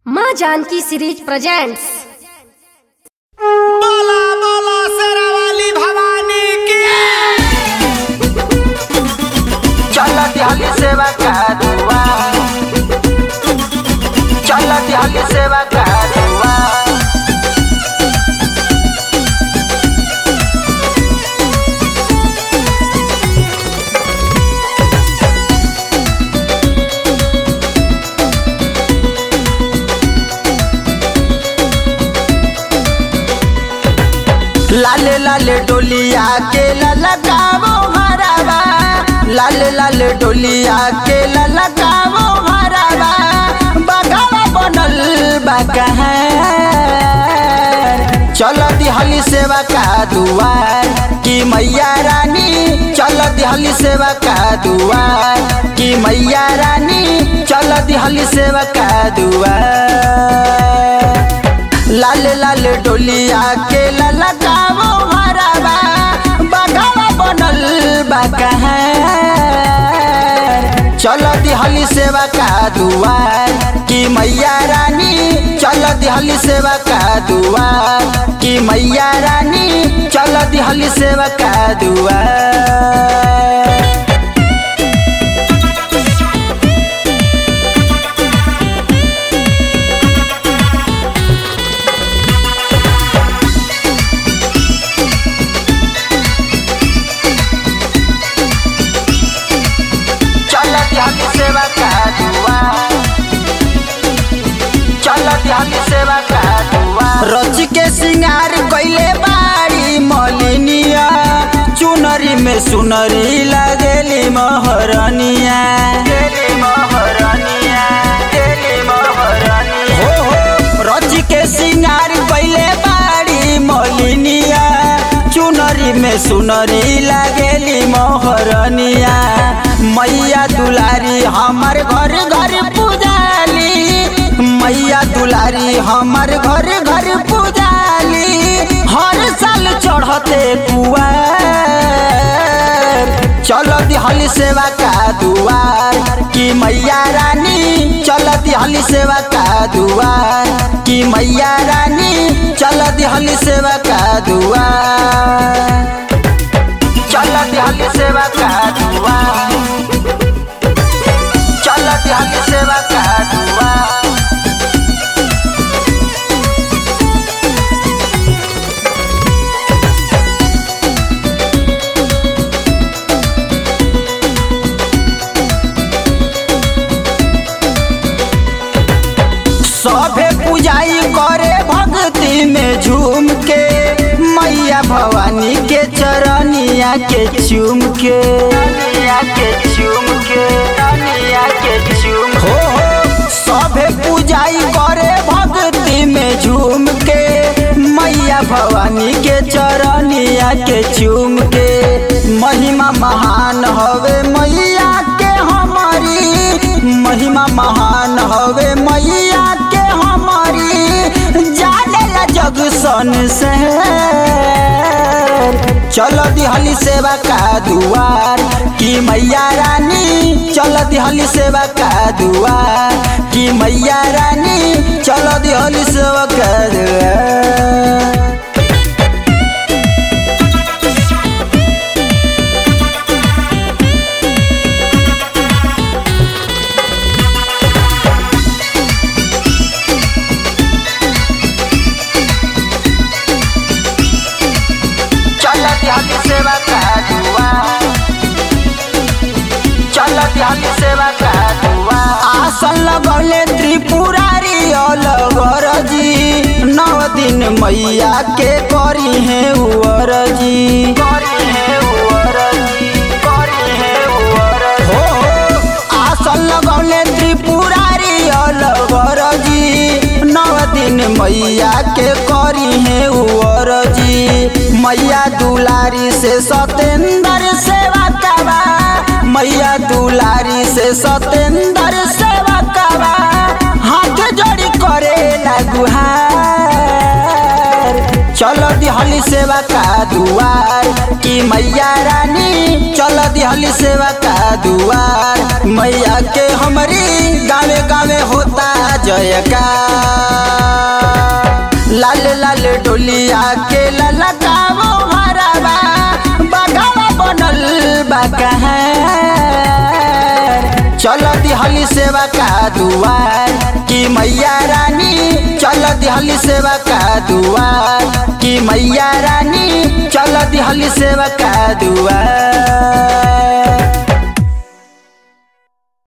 माँ Janaki series presents बोला बोला शेरावाली भवानी की चलत हली सेवा का दुआ चलत हली सेवा का दुआ लाले लाले डोलिया के ललकावो हरावा लाले लाले डोलिया के ललकावो हरावा बगावा बनल बकहर चल दिहली सेवा का दुआर कि मैया रानी चल दिहली सेवा का दुआर कि मैया रानी चल दिहली सेवा का दुआर लाल लाल डोलिया के ललकावो हरावा बगावा बनल बकहर चल दिहली सेवा का दुआर कि मैया रानी चल दिहली सेवा का दुआर कि मैया रानी चल दिहली सेवा का दुआर चल दिहली सेवा का दुआर चल दिहली सेवा का दुआर रच के सिंगार कइले बाड़ी मलिनिया चुनरी में सुनरी लगेली महरनिया गेली महरनिया गेली महरनिया हो हो रच के सिंगार कइले बाड़ी मलिनिया चुनरी में सुनरी लगेली मोहरनिया मैया दुलारी हमर घर घर पूजाली मैया दुलारी हमर घर घर पूजाली हर साल चढ़ते कुआर चल दिहली सेवा का दुआर कि मैया रानी चल दिहली सेवा का दुआर कि मैया रानी चल दिहली सेवा का दुआर चल दिहली सेवा का दुआर चल दिहली सेवा का दुआर सभे पूजाई करे भक्ति में झूम के मैया भवानी के चरनिया के चूम के के चूम के के चूम हो हो सभे पूजाई करे भक्ति में झूम के मैया भवानी के चरनिया के चूम के महिमा महान हवे मैया के हमारी महिमा महान हवे मैया के हमारी जाने ला जग सन से चल दिहली सेवा का दुआर कि मैया रानी चल दिहली सेवा का दुआर कि मैया रानी चल दिहली सेवा का दुआर चल दिहली सेवा का दुआर चल दिहली सेवा का दुआर आसन लगौले त्रिपुरारी अलवर जी नौ दिन मैया के करी है उवर जी करी है उवर जी करी है उवर हो हो आसन लगौले त्रिपुरारी अलवर जी नौ दिन मैया के करी है उवर जी मैया दुलारी से सतेंद्र सेवा कबा मैया दुलारी से सतेंद्र सेवा कबा हाथ जोड़ी करे गुहार चल चल दिहली सेवा का दुआर की मैया रानी चल दिहली सेवा का दुआर मैया के हमारी गावे गावे होता जयकार लाल लाल डोलिया के ललकावो हरावा बगावा बनल बकहार चल दिहली सेवा का दुआर की मैया रानी चल दिहली सेवा का दुआर की मैया रानी चल दिहली सेवा का दुआर